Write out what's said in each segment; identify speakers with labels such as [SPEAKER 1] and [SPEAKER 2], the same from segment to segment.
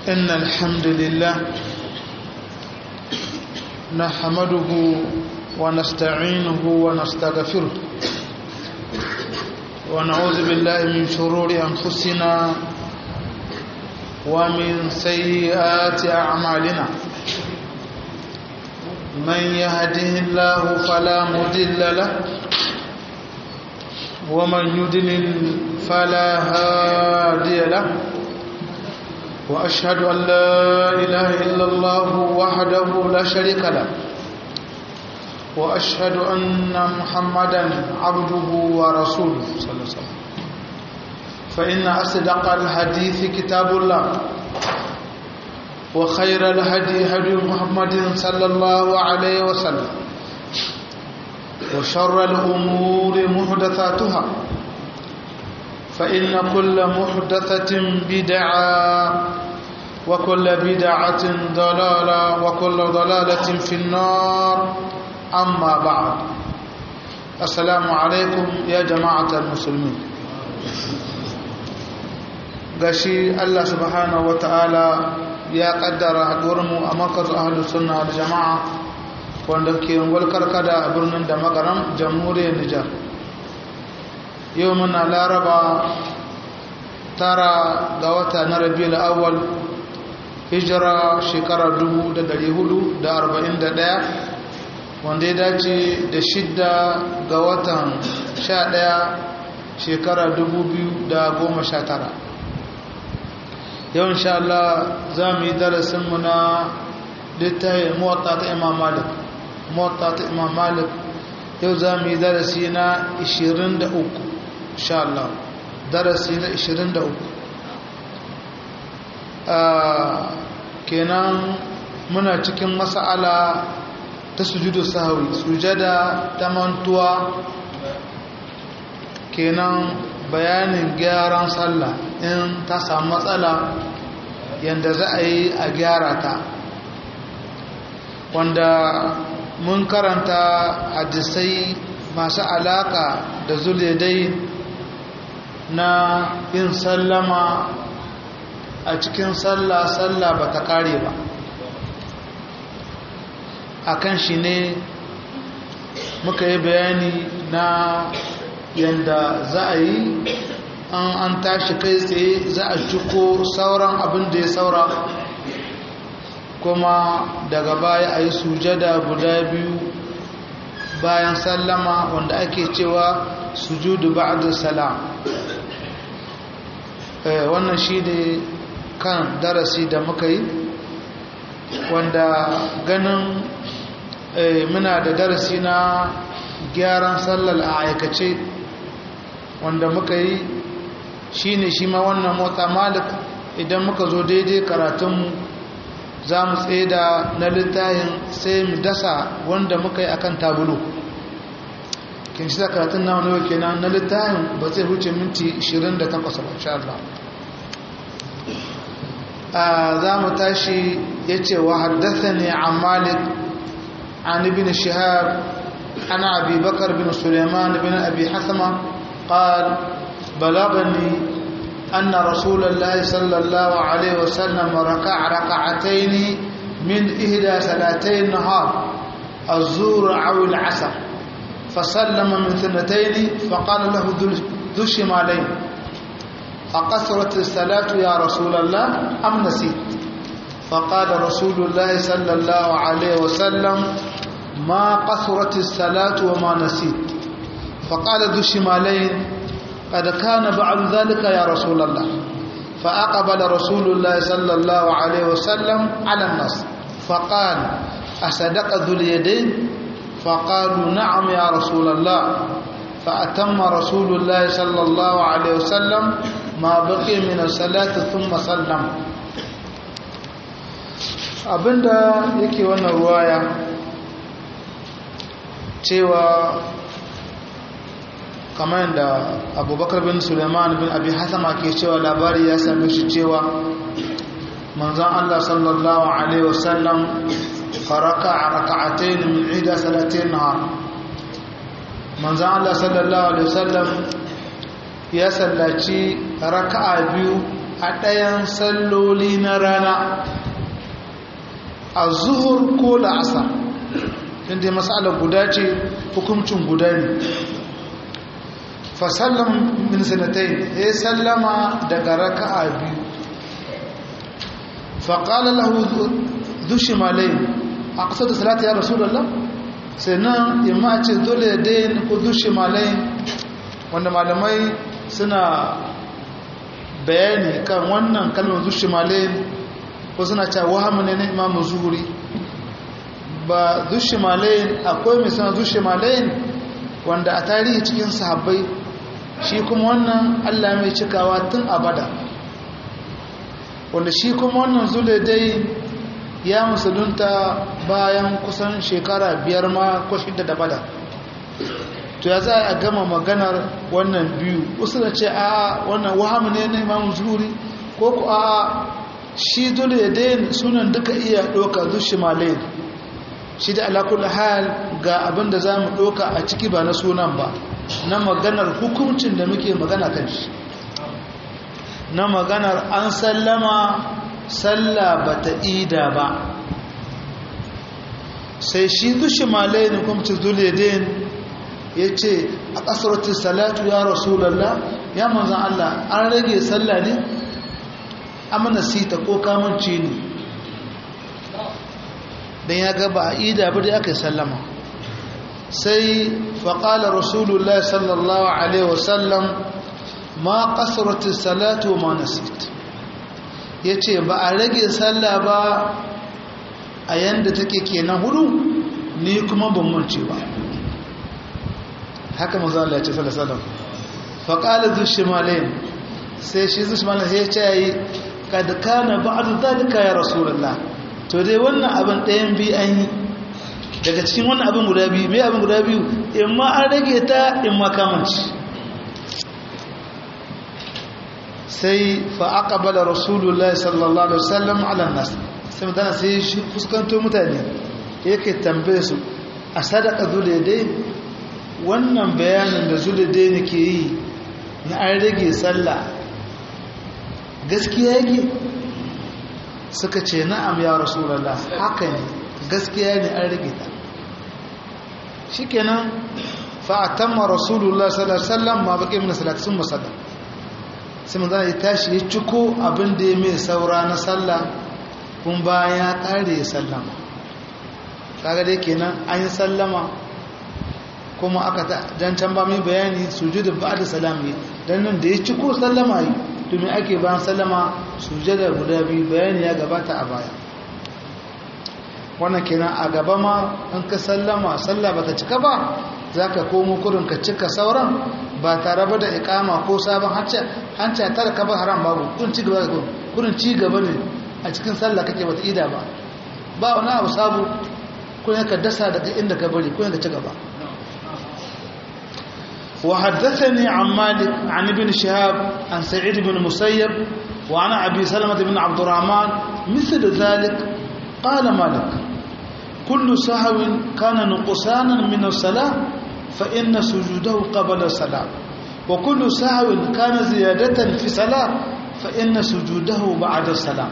[SPEAKER 1] إن الحمد لله نحمده ونستعينه ونستغفره ونعوذ بالله من شرور أنفسنا ومن سيئات أعمالنا من يهده الله فلا مضل له ومن يضلل فلا هادي له وأشهد أن لا إله إلا الله وحده لا شريك له وأشهد أن محمدا عبده ورسوله صلى الله عليه وسلم فإن أصدق الحديث كتاب الله وخير الهدي هدي محمد صلى الله عليه وسلم وشر الأمور محدثاتها فإن كل محدثة بدعة وكل بدعة ضلالة وكل ضلالة في النار أما بعد السلام عليكم يا جماعة المسلمين gashi Allah subhanahu wa ta'ala ya kaddara haɗuwarmu a makar ahalus sunna da jama'a wanda ke karkada a birnin da magaram jamhuriyar Nijar yau muna laraba tara ga wata na rabiul awwal hijira shekarar 1441 wanda ya dace da shidda ga watan 11 shekarar 2019 yau insha Allah za mu yi darasinmu na littafi mota ta imam malik mota ta imam malik yau za mu yi darasi na 23 insha Allah darasi na 23 kenan muna cikin mas'ala ta sujudu sahawi sujada ta mantuwa kenan bayanin gyaran sallah in ta samu matsala yadda za a yi a gyara ta wanda mun karanta hadisai masu alaka da zuledai na yin sallama a cikin sallah sallah ba ta kare ba a kan shi ne muka yi bayani na yadda za a yi an an tashi kai tsaye za a ciko sauran abin da ya saura kuma daga baya a yi sujada guda biyu bayan sallama wanda ake cewa sujudu ba'da salam wannan shi ne kan darasi da muka yi wanda ganin muna da darasi na gyaran sallar a aikace wanda muka yi shi ne shi ma wannan mota malik idan muka zo daidai karatunmu za mu da na littayin sai mu dasa wanda muka yi akan tabulu kin shi karatun na wani kenan na littayin ba zai huce minti 28 ba insha Allah za mu tashi ya ce wa haddasa ne a malik an ibn shihab ana abi bakar bin suleiman bin abi hasama قال بلغني أن رسول الله صلى الله عليه وسلم ركع ركعتين من إهدى صلاتي النهار الزور أو العصر فسلم من ثنتين فقال له ذو الشمالين أقصرت الصلاة يا رسول الله أم نسيت فقال رسول الله صلى الله عليه وسلم ما قصرت الصلاة وما نسيت فقال ذو الشمالين قد كان بعد ذلك يا رسول الله فأقبل رسول الله صلى الله عليه وسلم على الناس فقال أصدق ذو اليدين فقالوا نعم يا رسول الله فأتم رسول الله صلى الله عليه وسلم ما بقي من الصلاة ثم سلم abinda yake wannan ruwaya cewa kamar da abubakar bin suleiman bin abi hasama ke cewa labari ya same shi cewa manzan allah sallallahu alaihi wasallam faraka a raka'atain min ida salatin nahar manzan allah sallallahu alaihi wasallam ya sallaci raka'a biyu a ɗayan salloli na rana a zuhur ko la'asar inda matsalar guda ce hukuncin guda ne fasallan min sanatai ya sallama daga raka'a biyu faƙalar lahu zushi malai a ƙasar da salata ya rasu lallah sai nan imma ce dole ya dain ko zushi malai wanda malamai suna bayani kan wannan kalmar zushi malai ko suna cewa wahamu ne na imamu zuhuri ba zushi malai akwai mai suna zushi malai wanda a tarihi cikin sahabbai shi kuma wannan allah mai cikawa tun abada wanda shi kuma wannan zule dai ya musulunta bayan kusan shekara biyar ma ko shida da bada to ya za a gama maganar wannan biyu wasu da ce a wannan wahamu ne na imamu zuhuri ko ku a shi zule dai sunan duka iya ɗauka zushi malai shi da alakul hal ga abin da za mu ɗauka a ciki ba na sunan ba na maganar hukuncin da muke magana kan shi na maganar an sallama salla ba ta ida ba sai shi zushi malai ne kuma zuledin ya ce a ƙasarwacin salatu ya rasulallah ya manzan Allah an rage salla ne amina sita ko kamanci ne don ya gaba a ida ba da aka yi sallama sai faƙala rasulullah sallallahu alaihi wasallam ma ƙasarwacin salatu ma nasit ya ce ba a rage sallah ba a yadda take kenan hudu ni kuma ban mance ba haka maza Allah ya ce sallallahu faƙala zushimalain sai shi zushimalain ya ce yi kad kana ba'du zalika ya rasulullah to dai wannan abin ɗayan bi an yi daga cikin wannan abin guda biyu mai abin guda biyu in ma an rage ta in ma kamanci sai fa aqbala rasulullahi sallallahu alaihi wasallam ala nas sai mutane sai shi fuskanto mutane yake tambaye su a sadaka dai wannan bayanin da zulade ne ke yi na an rage sallah gaskiya yake suka ce na'am ya rasulullah haka ne gaskiya ne an rage ta shikenan fa atamma rasulullah sallallahu alaihi wasallam ma baqi min salati sun musalla sai manzo ya tashi ya ciko abin da ya mai saura na sallah kun bayan ya kare ya sallama kaga dai kenan an yi sallama kuma aka dan can ba mai bayani sujudu ba'da salami dan nan da ya ciko sallama yi domin ake bayan sallama sujada guda biyu bayani ya gabata a baya wannan kenan a gaba ma in ka sallama sallah bata cika ba zaka komo kurin ka cika sauran ba tare ba da ikama ko sabon hanci hanci ta ka ba haram babu kurin ci gaba kurin ci gaba ne a cikin sallah kake bata ida ba ba wani abu sabu kurin ka dasa daga inda ka bari kurin ka ci gaba وحدثني عن مالك عن ابن شهاب عن سعيد بن مسيب وعن أبي سلمة بن عبد الرحمن مثل ذلك قال مالك كل سهو كان نقصانا من الصلاة فإن سجوده قبل الصلاة وكل سهو كان زيادة في صلاة فإن سجوده بعد الصلاة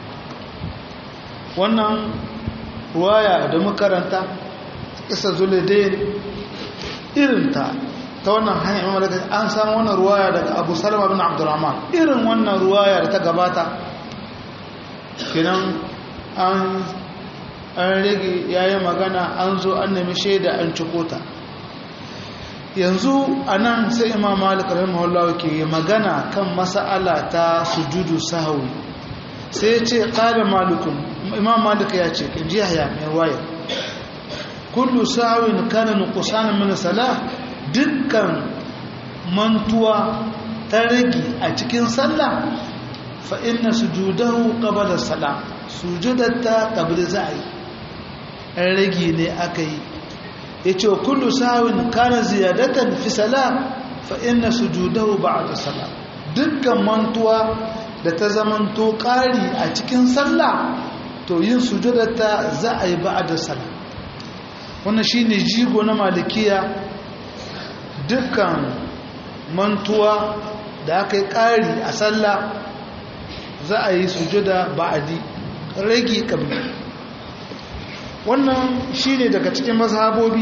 [SPEAKER 1] wannan ruwaya da makaranta isa zuladain irinta ta wannan hanyar imam daga an samu wannan ruwaya daga abu salama bin abdurrahman irin wannan ruwaya da ta gabata kinan an rage yayi magana an zo an nemi shaida an ciko ta yanzu a nan sai imam malik rahimahullah ke magana kan mas'ala ta sujudu sahwi sai ya ce qala malikun imam malik ya ce kan ji haya mai ruwaya kullu sahwin kana nuqsanan min salah dukkan mantuwa ta rage a cikin sallah fa inna sujudahu qabla salam sujudatta qabla za'i an rage ne aka yi yace kullu sawin kana ziyadatan fi salam fa inna sujudahu ba'da salam dukkan mantuwa da ta zamanto ƙari a cikin sallah to yin sujudatta za a yi ba'da salam wannan shine jigo na malikiya dukkan mantuwa da aka yi ƙari a sallah za a yi sujada ba'adi rage kabli wannan shine daga cikin mazhabobi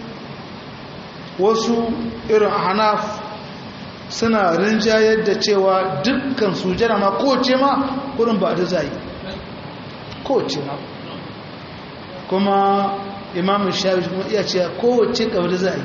[SPEAKER 1] wasu irin hanaf suna rinjayar da cewa dukkan sujada ma kowace ma kurin ba da zai kowace ma kuma imamun shafi kuma iya cewa kowace kabli zai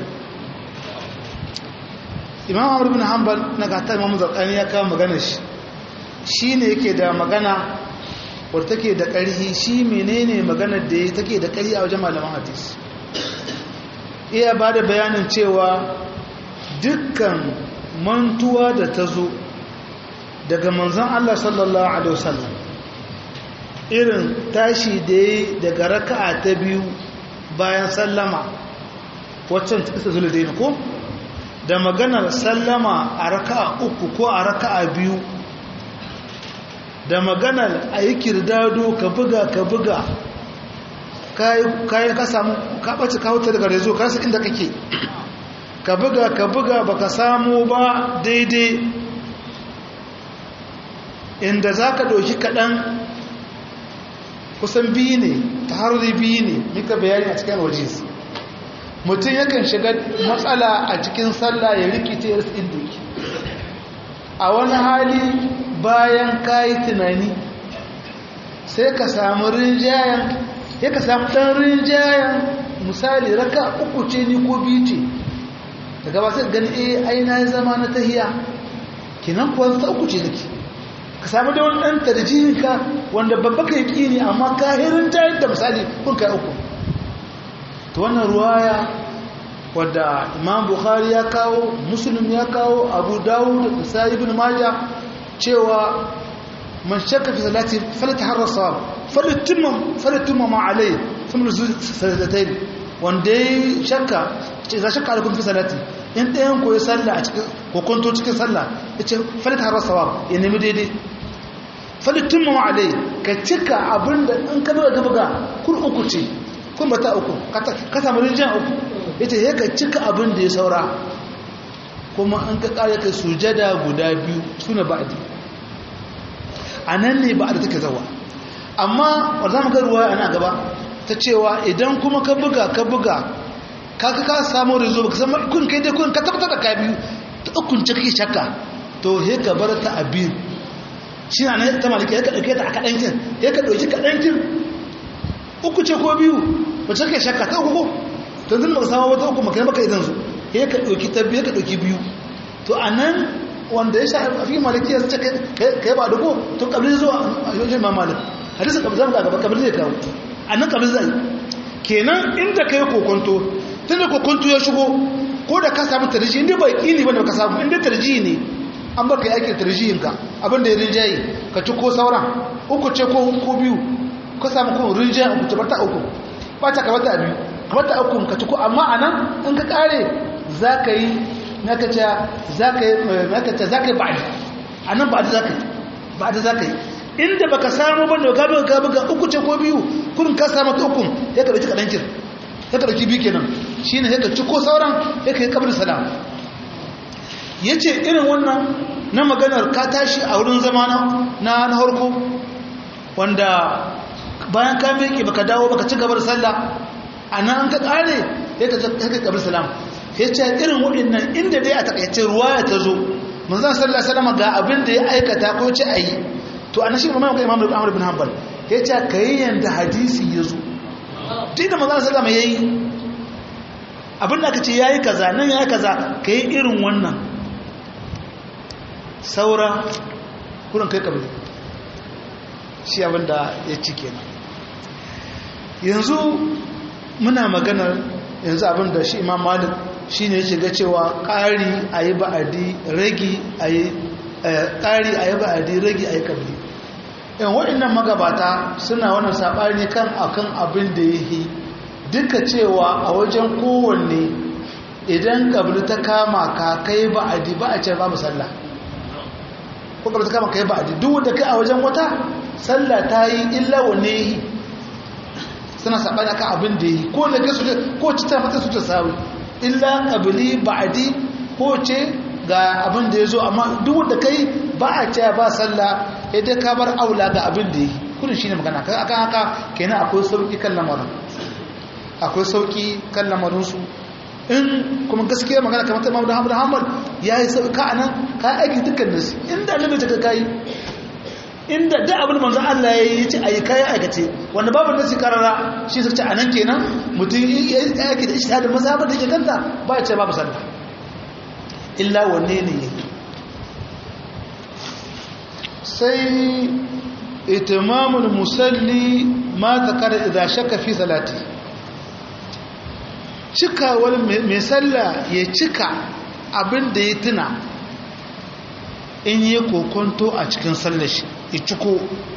[SPEAKER 1] imam amur bin hanbal na gata imam zarkani ya kawo magana shi shi ne yake da magana wadda take da ƙarhi shi menene maganar da ya take da ƙarhi a wajen malaman hadis iya ba da bayanin cewa dukkan mantuwa da ta zo daga manzan Allah sallallahu Alaihi wasallam irin tashi da ya daga raka'a ta biyu bayan sallama waccan ta isa zula daina ko da maganar sallama a raka'a uku ko a raka'a biyu da maganar a yi kirdado ka buga ka buga kayan ka samu ka ɓace ka wuta daga rezo ka inda kake ka buga ka buga ba ka samu ba daidai inda za ka ɗauki kaɗan kusan biyu ne ta harri biyu ne muka bayani a cikin waje mutum yakan shiga matsala a cikin sallah ya rikice ya inda yake a wani hali bayan kayi tunani sai ka samu rinjayen ya ka samu ɗan rinjayen misali raka uku ce ni ko biyu ce daga ba sai gani eh ai na zama na tahiya kinan kuwa ta uku ce nake ka samu da wani ɗan tarjihinka wanda babba ka yi ne amma kahirin ta yadda misali kun kai uku ta wannan ruwaya wadda imam bukhari ya kawo muslim ya kawo abu dawud da sa ibn majah cewa man shakka fi salati falata harra sawab falatumma falatumma ma alai thumma sajdatayni wanda ya shakka ce za shakka alaikum fi salati in ɗayan ko ya salla a cikin ko kwanto cikin salla yace falata harra sawab ya nemi daidai falatumma ma alai ka cika abinda in ka buga buga kur uku ce kun bata uku ka samu rinjan uku yace ya ka cika abin da ya saura kuma an ka kare ka sujada guda biyu suna ba'di anan ne ba'di take zawa amma wanda zamu ga ruwa ana gaba ta cewa idan kuma ka buga ka buga ka ka samu rizo baka san kun kai dai kun ka tabbatar da ka biyu ta ukun ce kake shakka to he ka bar ta abin shi na ta maliki ya ka dauke ta a kadan kin ya ka dauki kadan kin uku ce ko biyu wacce kake shakka ta uku ko to zan baka samu wata uku maka baka idan su he ka dauki ta biyu ka dauki biyu to anan wanda ya sha fi maliki ya ce kai ba duko to kabli zo a yojin ma malik hadisi kabli zan ga gaba kabli zai kawo anan kabli zai kenan inda kai kokonto tunda kokonto ya shigo ko da ka samu tarjihi inda bai kini bane ka samu inda tarjihi ne an baka yake tarjihin ka abinda ya rinjaye ka ci ko sauran uku ce ko ko biyu ka samu ko rinjaye uku ta uku ba ta kamata biyu kamata uku ka ci ko amma anan in ka kare zaka yi naka ce zaka yi naka ce zaka yi ba'di anan ba'di zaka yi ba'di zaka yi inda baka samu ba da gaba gaba ga uku ce ko biyu kun ka samu ta uku ya ka dauki kadan kin ya ka dauki biyu kenan shine ya ka ci ko sauran ya ka yi kabri salam yace irin wannan na maganar ka tashi a wurin zama na na harko wanda bayan ka miƙe baka dawo baka ci gaba da sallah anan an ka kare ya ka ka kabri salam yace irin waɗannan inda dai a takaice ruwaya ta zo manzon sallallahu alaihi wasallam ga abin da ya aikata ko ce ayi to a nashi imam imam Ahmad bin Hanbal ya ce kai yanda hadisi ya zo tun da manzon sallama yayi abin da kace yayi kaza nan yayi kaza kai irin wannan saura kurin kai kabili shi abin da ya ci kenan yanzu muna maganar yanzu abin da shi imam Malik shine yake ga cewa ƙari ayi ba'adi ragi ayi ƙari a yaba a rage a yi ƙabli yan waɗannan magabata suna wannan saɓani kan akan abin da ya yi duka cewa a wajen kowanne idan ƙabli ta kama ka kai ba a di ba a ce babu sallah ko ƙabli ta kama kai ba a di duk wanda kai a wajen wata sallah ta yi illa wanne yi suna saɓani akan abin da ya yi ko da kai su ko cita mata su ta sawi illa ƙabli ba a di ko ce ga abin da ya zo amma duk da kai ba a ce ba sallah ya dai ka bar aula ga abin da yi kudin shi ne magana akan haka kenan akwai sauƙi kan lamarin akwai sauƙi kan lamarinsu in kuma gaskiya magana kamar ta mamu da hamadu hamad ya yi sauƙa a nan ka aiki dukkan nasi inda annabi ta kai inda da abin manzo Allah ya yi ce ayi kai aikace wanda babu nasi karara shi sai a nan kenan mutum ya yi aiki da ijtihadin mazhabar da yake kanta ba ya ce babu sallah illa wanne ne yake sai itimamul musalli ma zakara idza shakka fi salati cika wani mai sallah ya cika abin da ya tuna in yi kokonto a cikin sallar shi ya ciko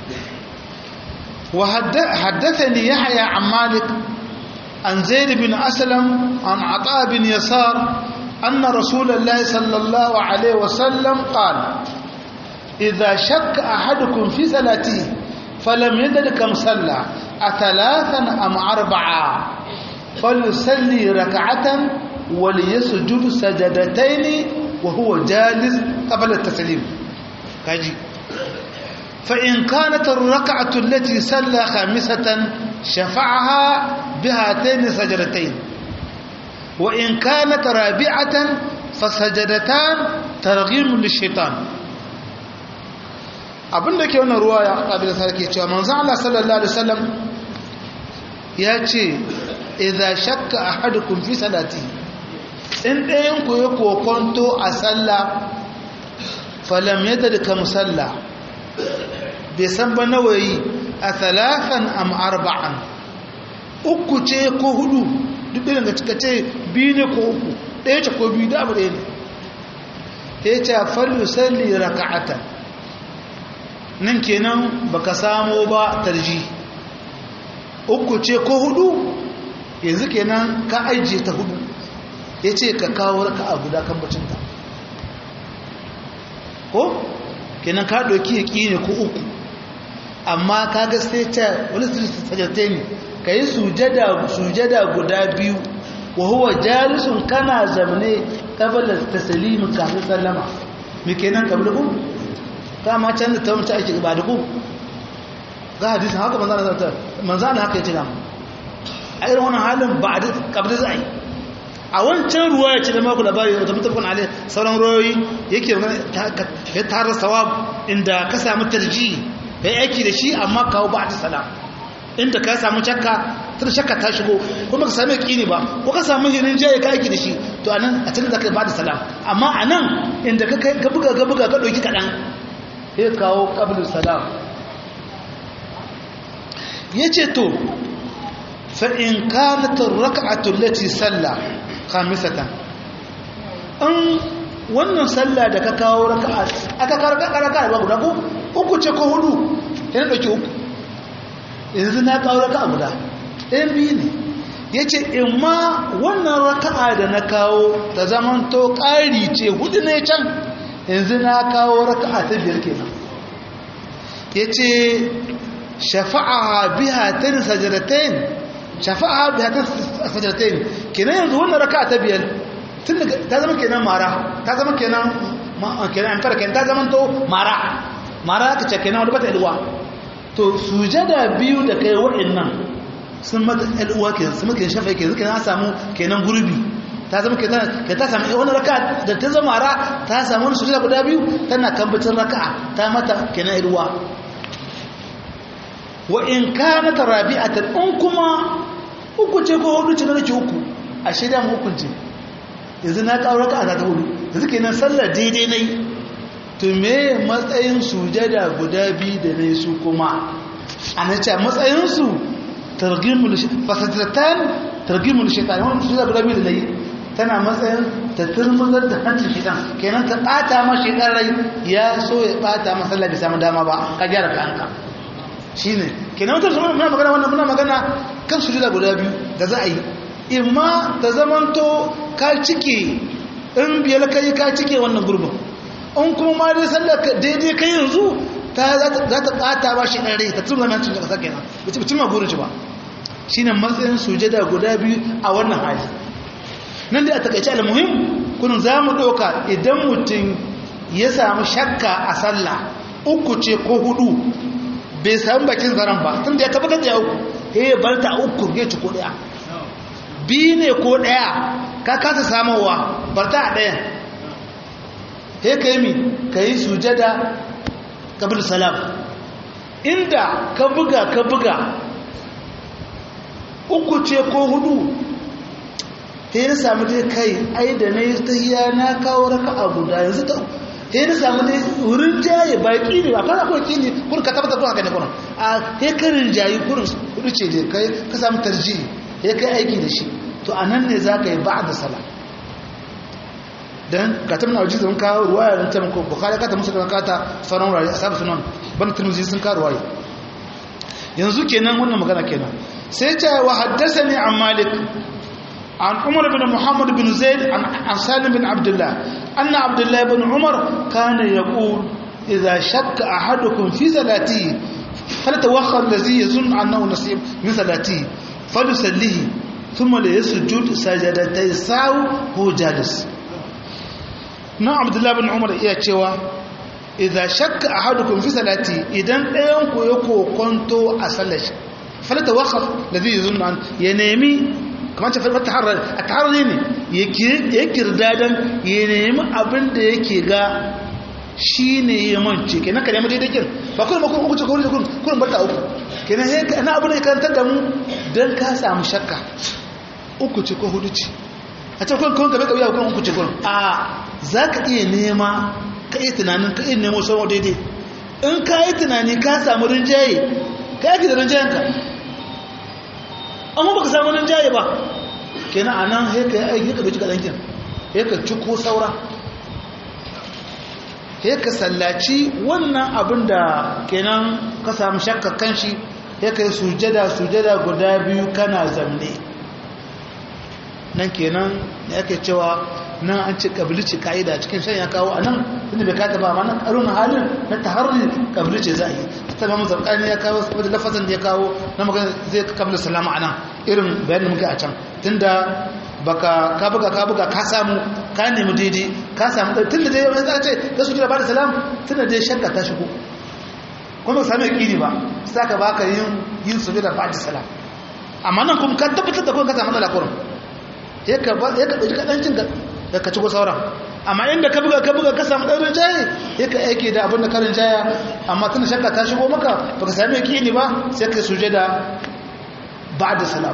[SPEAKER 1] wa haddathani yahya an malik an zaid bin aslam an ata bin yasar anna rasulullahi sallallahu alaihi wasallam qala إذا شك أحدكم في صلاته فلم يدر كم صلى أثلاثا أم أربعة فليصلي ركعة وليسجد سجدتين وهو جالس قبل التسليم كاجي فإن كانت الركعة التي صلى خامسة شفعها بهاتين سجدتين وإن كانت رابعة فسجدتان ترغيم للشيطان abinda ke wannan ruwa ya ƙabila sarki cewa manzan Allah sallallahu Alaihi wasallam ya ce idha shakka ahadukum fi salati in ɗayan ku ya kokonto a sallah falam yadda da kam sallah bai san ba nawayi a talafan am arba'an uku ce ko hudu duk ɗin ga cika ce biyu ne ko uku ɗaya ce ko biyu da abu ɗaya ne ya ce fallu salli raka'atan nan kenan baka samo ba tarji uku ce ko hudu yanzu kenan ka ajiye ta hudu ya ce ka kawo raka a guda kan bacinta ko kenan ka ɗauki ya ƙi ne ko uku amma ka ga sai ta wani sajarte ne ka yi sujada guda biyu wa huwa jalisun kana zamne kabalar tasalimin kafin sallama mai kenan kabla ku dama can da ta wuce ake ba da ku ga hadisin haka manzana ta manzana haka ya ce dama a irin wannan halin ba a kabda za a yi a wancan ruwa ya ce da maku labari da mutum alai sauran ruwayoyi yake ya tara sawab inda ka samu tarji ya aiki da shi amma kawo ba da salam inda ka samu shakka tun shakka ta shigo kuma ka sami kini ba ko ka samu hirin jaye ka aiki da shi to anan a cikin da ka ba da salam amma anan inda ka buga ka buga ka ɗauki kaɗan ya kawo ƙablin salam ya ce to fa'in kanatar raka'atun lati sallah kamisatan in wannan sallah da ka kawo raka'a aka kawo raka'a ba guda ko uku ce ko hudu yana ɗauki uku yanzu na kawo raka'a guda ɗayan biyu ne ya ce in ma wannan raka'a da na kawo ta zamanto ƙari ce hudu ne can yanzu na kawo raka'a ta biyar kenan yace shafa'a biha tan sajdatain shafa'a biha tan sajdatain kenan yanzu wannan raka'a ta biyar tun ta zama kenan mara ta zama kenan kenan an fara kenan ta zama to mara mara ka ce kenan wanda bata ilwa to sujada biyu da kai wa'annan sun mata ilwa kenan sun maka shafa'a kenan kenan samu kenan gurbi ta zama kenan ka ta samu wani raka da ta zama ra ta samu wani sujada guda biyu tana kambacin raka'a ta mata kenan irwa wa in kana rabi'atan in kuma uku ce ko hudu ce na rake uku a shida mu hukunci yanzu na kawo raka'a ta hudu yanzu kenan sallar daidai nayi to me matsayin sujada guda biyu da nayi su kuma ana ce matsayin su targhimul fasatatan targhimul shaytan wannan sujada guda biyu da nayi tana matsayin ta turmuzar da hancin shidan kenan ta ɓata ma shidan rai ya so ya ɓata masalla bai samu dama ba ka gyara kanka shi ne kenan wata zama muna magana wannan muna magana kan su guda biyu da za a yi imma ta zamanto ka cike in biyar kai ka cike wannan gurbin in kuma ma dai sallar daidai kai yanzu ta za ta ɓata ba shidan rai ta turmuzar hancin da ƙasa kenan bai ci ma burin shi ba shi ne matsayin sujada guda biyu a wannan hali nan da a takaice almuhim kun za mu ɗauka idan mutum ya samu shakka a sallah uku ce ko hudu bai samu bakin zaren ba tun da ya tabbatar da ya uku ya bar ta uku ya ci ko daya biyu ne ko daya ka kasa samowa bar ta a ɗayan ya ka yi mi ka yi sujada kabir salam inda ka buga ka buga uku ce ko hudu ta yi samu dai kai ai da na yi tahiya na kawo raka a guda yanzu ta ta yi samu dai wurin jaye baki ne ba kana kawai ne kurin ka tabbatar haka ne kurin a hekarin jayi kurin kudu ce dai kai ka samu tarji ya kai aiki da shi to a nan ne za ka yi ba da sala dan ka tabbata na wajen kawo ruwaya don taimako bukari ka ta musu da kata sauran wurare a sabu sunan bana turmuzi sun kawo ruwaya yanzu kenan wannan magana kenan sai ta wa haddasa ne an malik عن عمر بن محمد بن زيد عن سالم بن عبد الله أن عبد الله بن عمر كان يقول إذا شك أحدكم في صلاته فلتوخى الذي يظن أنه نصيب من صلاته فليسليه ثم ليسجد سجدتي الساو هو جالس na abdullahi bin umar iya cewa idan shakka ahadukum fi salati idan ɗayan ku ya kokonto a sallar shi falata waqaf ladhi yuzunnu an ya nemi kamar ta falata harar a taharri ne ya kirdadan ya nemi abin da yake ga shi ne ya mance kenan ka nemi daidai kin ba kuma kuma uku ce ko kuma kuma barta uku kenan sai ka na abin da ya karantar da mu dan ka samu shakka uku ce ko hudu ce a ce kun kun gabe gabe kun uku ce kun a za ka iya nema ka iya tunanin ka iya nemo sauran daidai in ka yi tunani ka samu rinjaye ka yaki da rinjayenka amma baka samu rinjaye ba kenan a nan haika ya aiki ka bai cika ɗankin haika ciko saura haika sallaci wannan abin da kenan ka samu shakka kan shi haika yi sujada sujada guda biyu kana zamne nan kenan da ake cewa nan an ce kabilici ka'ida cikin shan ya kawo a nan inda bai kata ba ma nan ƙarun halin na taharri kabilici za a yi ta mamu zarkani ya kawo saboda lafazin da ya kawo na magana zai kabila salama a nan irin bayan da muke a can tunda baka ka buga ka buga ka samu ka nemi daidai ka samu tun da dai wani za ce da su jira ba da salam tun da dai shakka ta shigo kuma ba sami yaƙini ba sai ka baka yin yin su da ba da salam amma nan kuma ka tabbatar da kuma ka samu matsala kurum ya ka ɗauki kaɗancin da ka ci sauran amma inda ka buga ka buga ka samu ɗaurin jaye ya ka aiki da abin da karin jaya amma tana shakka ta shigo maka ba ka sami yaƙini ba sai ka suje da ba da salam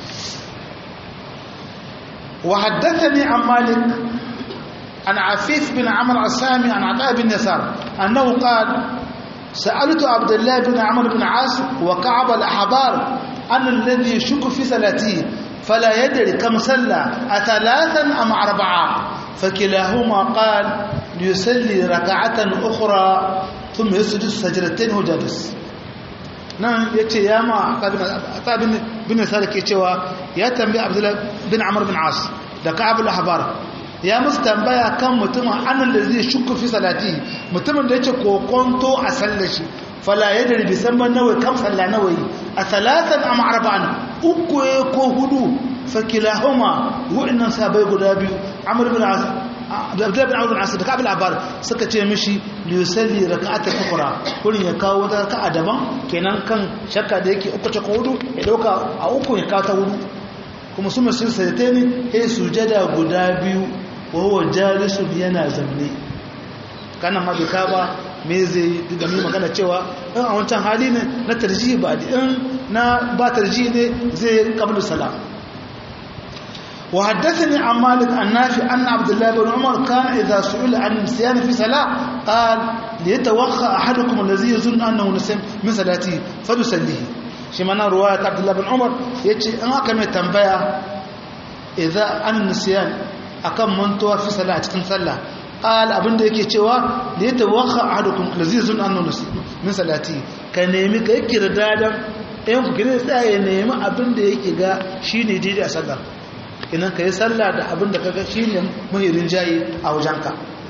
[SPEAKER 1] wa haddathani an malik an afif bin amr asami an ata bin yasar annahu qala سألت عبد الله بن عمرو بن عاص وكعب الأحبار عن الذي يشك في صلاته فلا يدري كم صلى أثلاثا أم أربعة فكلاهما قال ليصلي ركعة أخرى ثم يسجد سجدتين وجالس nan ya ce ya ma ta bin salik ke cewa ya tambayi abdullahi bin amur bin as da ka'abul ahbar ya musu tambaya kan mutumin annan da zai shukku fi salati mutumin da yake kokonto a sallar shi fala ya dari bisan ban nawai kam salla nawai a talatan am arba'an uku ko hudu fakilahuma wa'annan sabai guda biyu amr bin as abdullahi bin amr bin as da kabil abar suka ce mishi li yusalli rak'atan ukhra kurin ya kawo wata raka'a daban kenan kan shakka da yake uku ta ko hudu ya dauka a uku ya kawo ta hudu kuma su masu sayate ne ya sujada guda biyu wa huwa jalisun yana zamne kana ma bai ba me zai da mu magana cewa in a wancan hali ne na tarjihi ba in na ba tarjihi ne zai qablu salam wa haddathani an malik an nafi anna abdullah ibn umar kana idha su'ila an nisyan fi salah qala li yatawakha ahadukum alladhi yazunnu annahu nasiyam min salati falyusallihi shi mana ruwayat abdullah ibn umar yace in aka mai tambaya idza an nisyan akan mantuwa fi salah cikin sallah qal abinda yake cewa da ya tawakha ahadukum allazi zun annu min salati ka nemi ka kirda dan ɗayan ku gine tsaya ya nemi abinda yake ga shine daidai a sallah idan ka yi sallah da abinda kaga shine muhirin jayi a wajenka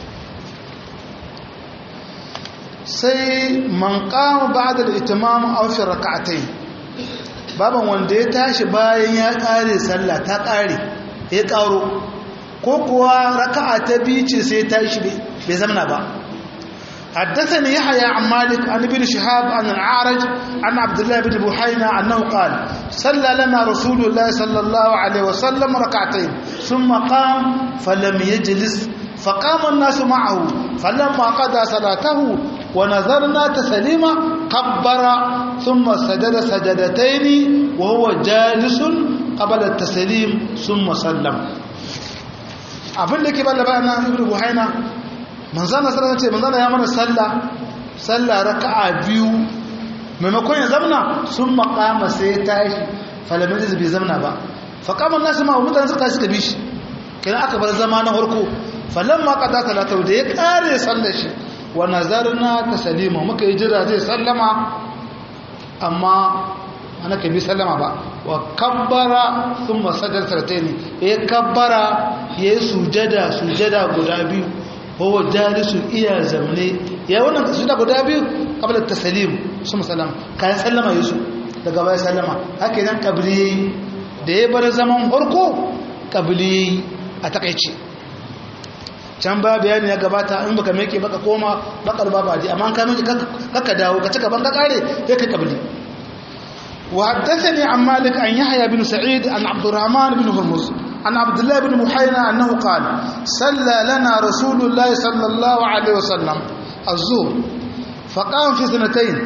[SPEAKER 1] sai man qama ba'da al-itimam aw fi rak'atayn baban wanda ya tashi bayan ya kare sallah ta kare ya karo ko kuwa raka'a ta biyu ce sai ta shi bai zamana ba حدثني يحيى عن مالك عن ابن شهاب عن العارج عن عبد الله بن بحينا أنه قال صلى لنا رسول الله صلى الله عليه وسلم ركعتين ثم قام فلم يجلس فقام الناس معه فلما قضى صلاته ونظرنا تسليما كبر ثم سجد سجدتين وهو جالس قبل التسليم ثم سلم abin da ke balla bayana ibnu buhaina manzana sallallahu ce manzana ya mana sallah sallah raka'a biyu maimakon ya zamna sun makama sai ya tashi falamin da bai zamna ba faƙaman nasu ma mutane suka suka bi shi kenan aka bar zama na harko falon ma ƙada talatau da ya ƙare sallar shi wa nazarna ta salima muka yi jira zai sallama amma ana ka bi sallama ba wa kabbara sun masajar sartai ne ya kabbara ya yi sujada sujada guda biyu kowa jalisun iya zamne ya wannan sujada guda biyu kabla tasalim su musallam kayan sallama yi su daga baya sallama haka idan kabili da ya bar zaman farko kabili a takaici can ba bayani ya gabata in baka meke baka koma bakar ba baji amma ka meke kaka dawo ka cika ban ka kare ya kai kabili وحدثني عن مالك عن يحيى بن سعيد عن عبد الرحمن بن هرمز عن عبد الله بن محينا أنه قال صلى لنا رسول الله صلى الله عليه وسلم الظهر فقام في سنتين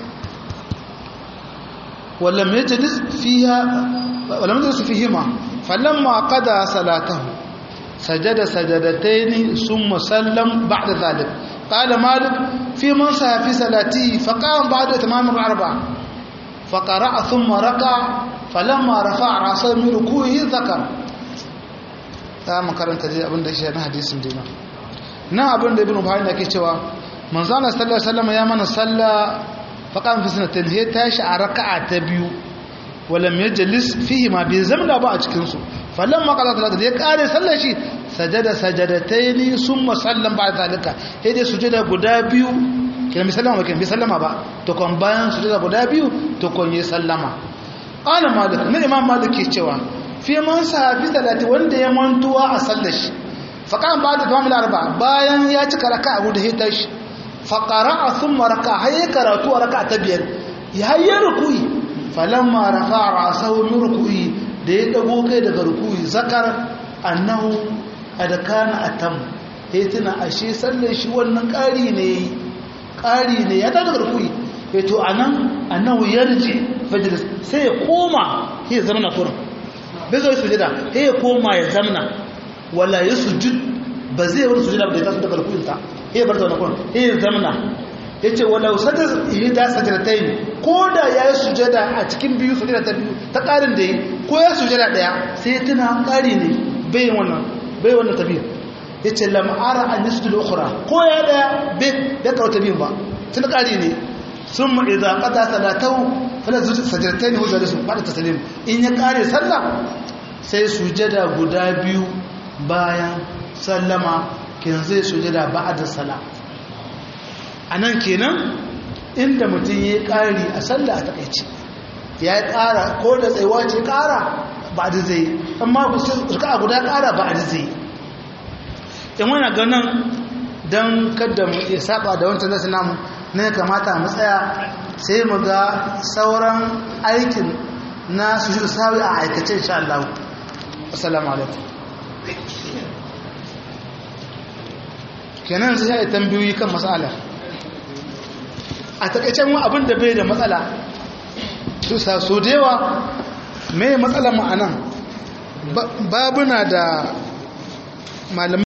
[SPEAKER 1] ولم يجلس فيها ولم يجلس فيهما فلما قضى صلاته سجد سجدتين ثم سلم بعد ذلك قال مالك في من في صلاته فقام بعد تمام الأربعة فقرأ ثم ركع فلما رفع رأسه من ركوعه ذكر ta makaranta dai abin da shi na hadisin dina nan abin da ibn buhari da ke cewa manzo Allah sallallahu alaihi wasallam ya mana salla faqam fi sanatin he tashi a raka'a ta biyu walam yajlis fihi ma bi zamna ba a cikin su falamma qala salatu da ya kare sallar shi sajada sajadataini summa sallam ba zalika he dai sujada guda biyu kina bi sallama ba kina bi sallama ba to kon bayan sujada guda biyu to kon yi sallama qala malik na imam malik ke cewa fi man sahabi salati wanda ya mantuwa a sallar shi faqan ba da tamamul arba bayan ya cika raka abu da hita shi faqara thumma raka hay karatu a raka ta biyar ya hayya ruku'i falamma rafa'a ra'sahu min ruku'i da ya dago kai daga ruku'i zakar annahu adkana atam sai tuna ashe sallar shi wannan ƙari ne ƙari ne ya daga ruku'i to anan annahu yarji fajr sai ya koma sai ya zama na kurin bai zo sujada sai ya koma ya zamna wala ya sujud ba zai wani sujada ba da ya taso daga rukunta sai ya bar zaune kun sai ya zamna ya ce wala usata ihda sajdatain ko da ya yi sujada a cikin biyu sujada ta biyu ta ƙarin da yi ko ya sujada ɗaya sai tuna ƙari ne bai wannan bai wannan tafiya ya ce lam'ara an yasjudu al-ukhra ko ya ɗaya bai da kawo ta biyun ba tun ƙari ne ثم إذا قضى صلاته فلا سجدتين هو جالس بعد التسليم إن يقاري صلى sai sujada guda biyu bayan sallama kin zai sujada ba'da sala anan kenan inda mutum ya ƙari a sallah a takaice ya ƙara ko da tsayuwa ce ƙara ba da zai amma a guda ƙara ba da zai in wani ganin don kada mu iya saba da wancan nasu namu ne kamata mu tsaya sai mu ga sauran aikin na su shi sawi a aikace insha Allah assalamu alaikum kenan sai ya tambayoyi kan matsala a takaicen abin da bai da matsala su sa so da yawa mai matsala ma'anan babuna da malamai